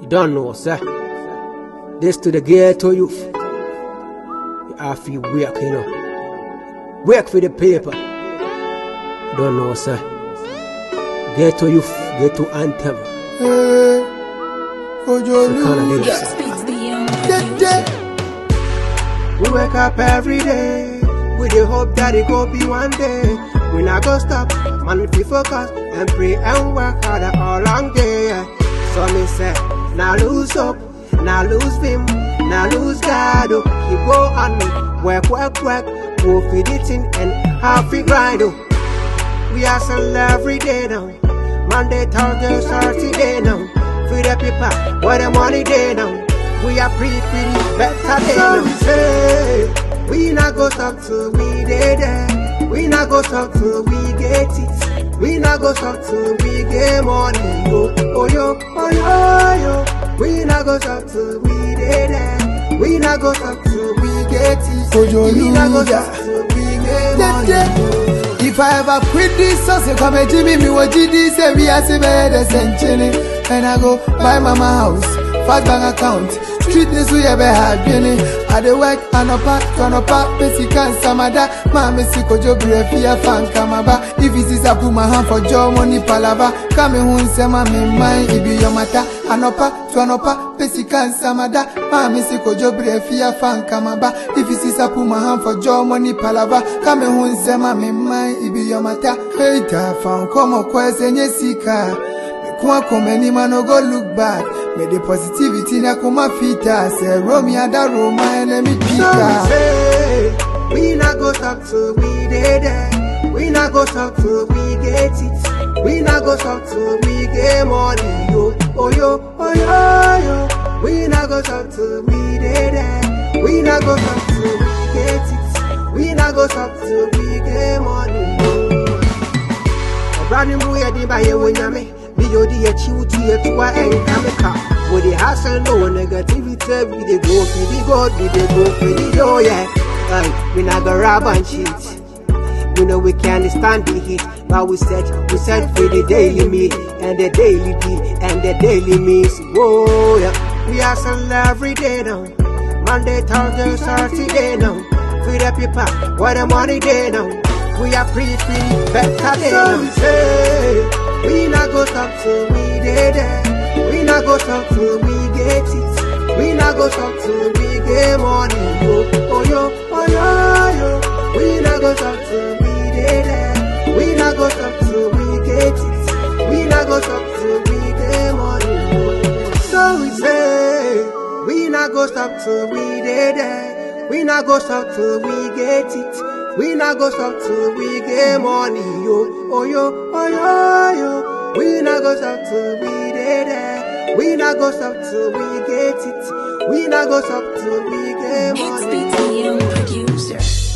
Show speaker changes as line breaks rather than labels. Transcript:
You don't know, sir. This to the ghetto youth. You have to work, you know. Work for the paper. You don't know, sir. Ghetto youth, ghetto anthem.
Hey, Ojo
The kind of
Luda.
lyrics.
Speaks the young
Dede.
We wake up every day with the hope that it go be one day. We not go stop, man, if we focus and pray and work harder all long day. yeah. So me say, now lose hope, now lose vim, now lose God. Oh. Keep go on, work, work, work, go feed it in and half it grind. Oh. We hustle every day now. Monday, Thursday, Saturday now. Free the people, where the money day now. We are pretty, pretty better day now. Say, we not go stop till we day there. We not go stop till we get it. We not go stop till we get money. Yo, oh yo, oh yo, yo. We not go stop till we day there. We not go stop till we get it.
Ojo
We not go
Luda.
stop till we get money.
Dede. If I ever quit this sauce, come and Jimmy me what GD say we are see better century. And I go buy mama house, fast bank account. Street this we ever had Jenny. I dey work and up turn up basic and samada. Mama si kojo brefia fan kamaba. If it is I put my hand for job money palava. Come home say mama mind it be your matter. Anopa turn up basic and samada. Mama si kojo brefia fan kamaba. If it is I put my hand for job money palava. Come home say mama mind it be your matter. Hey ta fan come on kwese nye sika. Kwa komeni man no go look back. Me the positivity na kuma fita. Say Romy ada Roma enemy
So we
Peter.
say, we not go stop till we dey there. We not go stop till we get it. We not go stop till we get money. Yo, oh yo, oh yo, yo. We not go stop till we dey there. We not go stop till we get it. We not go stop till we get money. Yo. Ọ̀brani mu yɛ den ba yɛ wɔ nyame bi yɛ odi yɛ kyi wotu yɛ toa ɛnka me ka wo de hassle no wɔ negativity we dey go fidi god we dey go fidi yo yeah like we not go rob and cheat you know we can't stand the heat but we set we set for the daily meat and the daily beat and the daily means whoa yeah we hustle every day now Monday Thursday Saturday now free the people where the money day now we are pretty, pretty better than so we say we not go stop till we dey there. We not go stop till we get it. We not go stop till we get money. Yo, oh yo, oh yo, yo. We not go stop till we dey there. We not go stop till we get it. We not go stop till we get money. Yo. So we say we not go stop till we dey there. We not go stop till we get it. We not go stop till we get money, yo, oh yo, oh yo, yo. We not go stop till we dey there. We not go stop till we get it. We not go stop till we get
It
money.
speaks the young producer.